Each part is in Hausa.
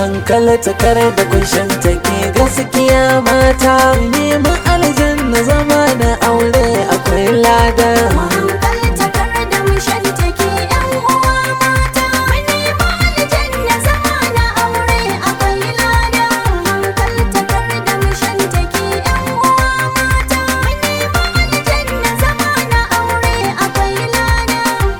hankalta kar da kushin take gaskiya mata nemi aljanna zama da aure akwai lada Hankalta kar da mu shantake ‘yan uwa mata, mu nema aljanna zama na aure akwai lada. Hankalta kar da mu shantake ‘yan uwa mata, mu nema aljanna zama na aure akwai lada.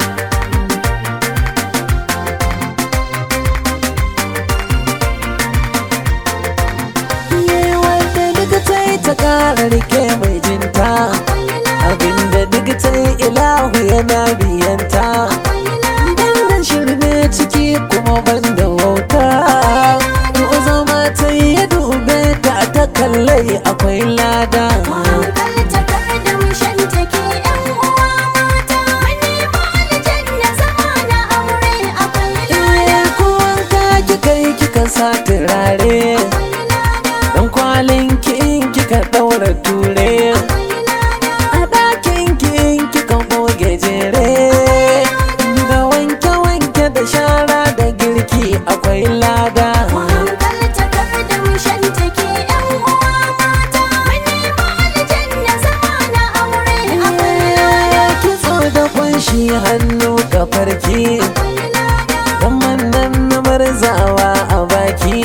Ye wanda duk ta yi ta kara rike mai jinta abinda duk ta yi ilahu yana biyanta Bandan shirme ciki kuma banda wauta Ko zama ta yi ya dube ta ta kallai akwai lada Hankalta kar da mu shantake ‘yan uwa mata, mu nema aljanna zama na aure akwai lada. Iye kuwanka kika yi kika sa turare Dan kwalin ki in kika daura ture A ɗakin ki in kika goge jere Da wanke-wanke da shara da girki akwai lada Hankalta kar da mu shantake ‘yan uwa mata, mu nema aljanna zama na aure akwai lada. kitso da kunshi hannu kafarki Zaman nan na marzawa a baki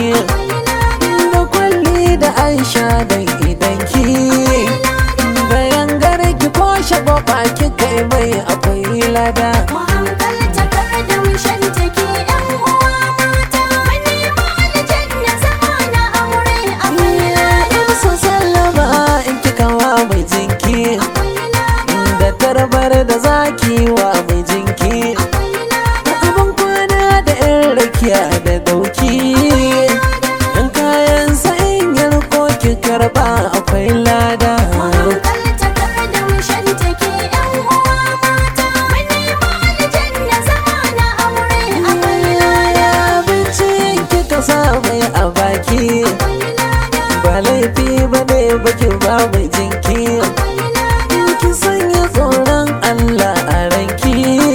Da kwalli da aisha don idanki Da yangar ki ko shagwaba ki kai mai akwai lada Hankalta kar da mu shantake ‘yan uwa mata, mu nema aljanna zama na aure akwai lada. In so sallama in kika wa mai jinki Da tarbar da zaki wa mai jinki Abin kwana da yan rakiya da dauki Yan kayan sa'in yarko ki karba akwai lada Hankalta kar da mu shantake ‘yan uwa mata, mu nema aljanna zama na aure akwai lada. Abincin kika sa mai a baki Ba laifi ba ne baki ba mai jinki Ki sanya tsoron Allah a ranki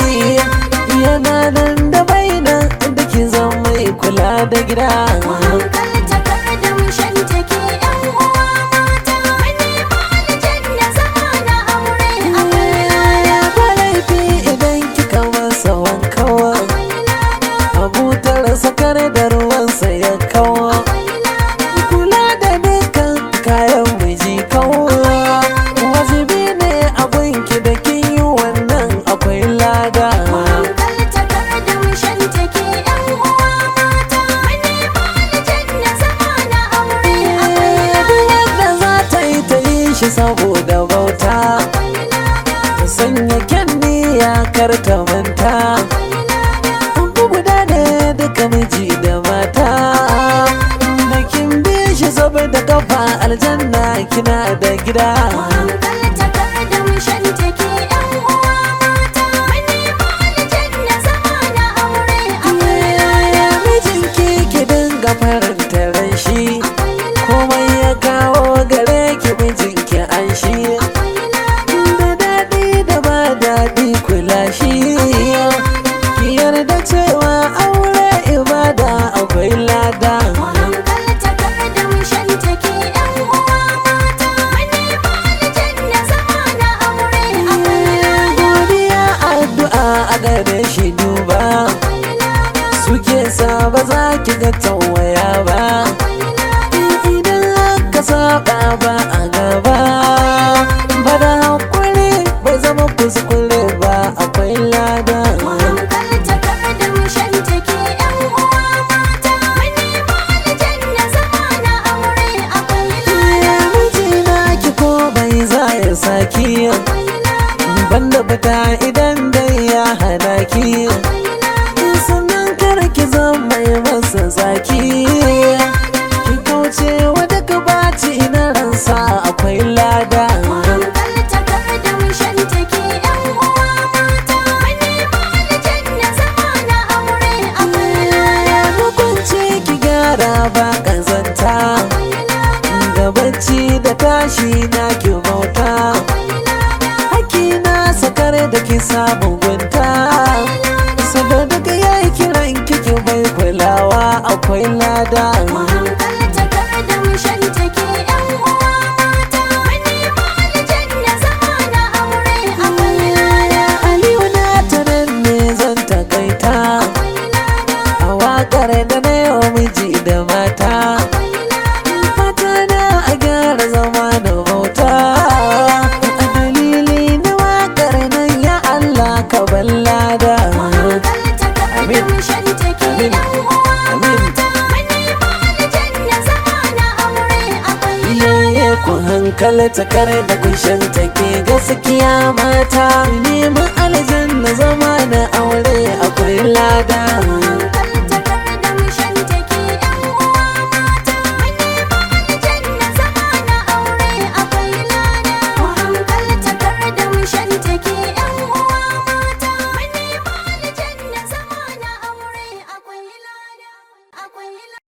Yana nan da bainan da ki zan mai kula da gida Hankalta kar da mu shantake ‘yan uwa mata, mu nema aljanna zama na aure akwai lada. Ba laifi idan kika masa wankawa Abutar sakar da ruwansa ya kawo Kula da dukkan kayan miji kawo Wajibi ne abinki da kin yi wannan akwai lada Hankalta kar da mu shantake ‘yan uwa mata, mu nema aljanna zama na aure akwai Duk lada. wanda za ta yi ta yi shi saboda bauta Ta sanya kyan niyya kar ta manta Abu guda ne duka miji da mata Da kin bi shi saboda kafa aljanna kina da gida Hankalta kar da mu shantake ‘yan uwa mata, mu nema aljanna zama na aure akwai lada. Mijinki ki dinga faranta ran shi Komai ya kawo gare ki mijinki an shi Da daɗi da ba daɗi kula shi Ki yarda cewa aure ibada akwai lada Hankalta kar da mu shantake ‘yan uwa mata, mu nema aljanna zama na aure akwai lada. Godiya addu'a a gare shi duba Suke sa ba za ki ga tawaya ba Idan aka saba ba a gaba Ba da hakuri bai zama kuskure ba akwai lada Hankalta kar da mu shantake ‘yan uwa mata, mu nema aljanna zama na aure akwai lada. Mijina ki ko bai za ya saki Banda fita idan dai ya hana ki Sannan kar ki zama mai masa zaki Ki kauce wa daga baci na ransa akwai lada Hankalta kar da mu shantake ‘yan uwa mata, mu nema aljanna zama na aure akwai lada. Hukunci ki gyara ba kazanta Da bacci da tashi na ki bauta Haki na sakar da ki samu gunta Sada daga yayi kiran kiki bai kulawa a akwai lada Mu hankalta kar da mu shantake ƴan uwa mata Mun nemi aljanna zama na aure akwai lada aliyu na tanan ne zan takaita Akwai lada a waƙar da na yau miji da mata Akwai lada fata na a gyara zama da bauta a dalili na waƙar nan ya Allah ka ballada Mu hankalta kar da Amin. mu shantake Amin. ƴan uwa Amin. mata Mun nemi aljanna zama na aure akwai iyaye ku hankalta kar da kushin take gaskiya mata neman aljanna zama na aure akwai lada